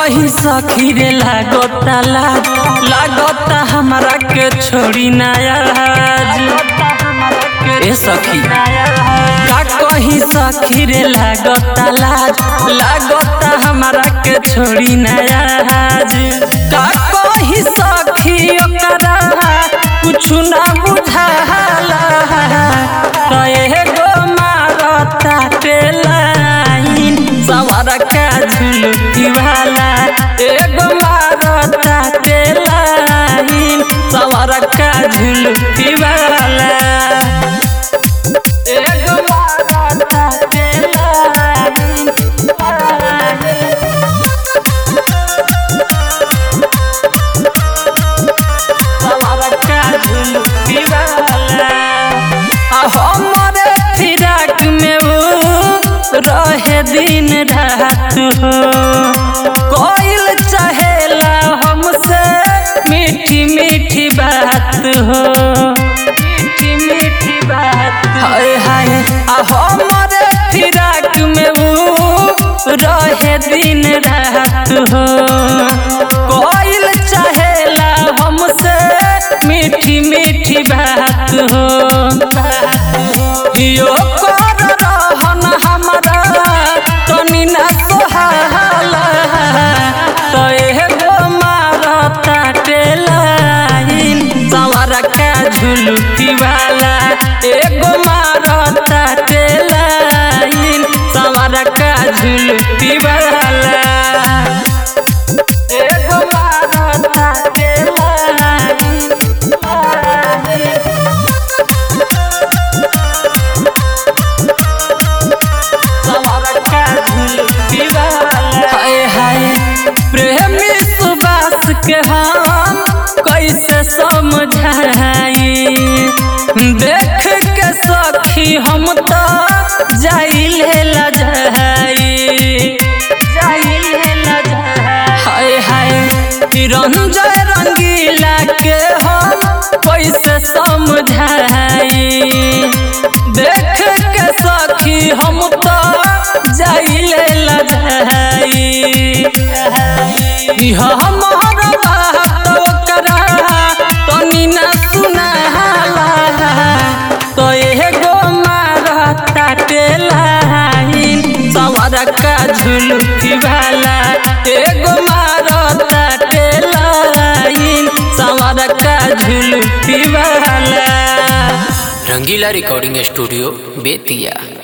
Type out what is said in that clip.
कही सखी रे लागता लाज लागता हमरा के छोड़ी नया ए सखी का कही सखी रे लागता लाज लागता हमरा के छोड़ी नया का कही सखी ओकरा कुछ ना बुझाला कहे गो मारता टेलाइन सवार का झुलकी वाला एगो मारता टेलाइन सवार का झुलकी वाला एगो मारता टेलाइन सवार का झुलकी वाला आ हमरे फिराक में वो रहे दिन रात हो कोइल चाहेला हमसे मीठी मीठी बात हो मीठी मीठी बात हाय हाय आ हमरे फिराक में वो रहे दिन रात हो कोइल चाहेला हमसे मीठी मीठी बात हो यो कर रहन हमरा तनी ना सोहाला तो एगो मारता टेलाइन सवार का झुलकी वाला एगो मारता टेलाइन सवार का झुलकी वाला एगो मारता टेलाइन हाय हाय प्रेमी सुबास के हम कैसे समझाई देख के सखी हम तो जाइले लजाई जाइले लजाई हाय हाय रंजय रंगीला के हम कैसे समझाई देख के सखी हम तो जाइले लजाई हमर बात ओकरा तनी ना सुनाला तो एगो मारता टेलाइन सवार का झुलकी वाला एगो मारता टेलाइन सवार का झुलकी वाला रंगीला रिकॉर्डिंग स्टूडियो बेतिया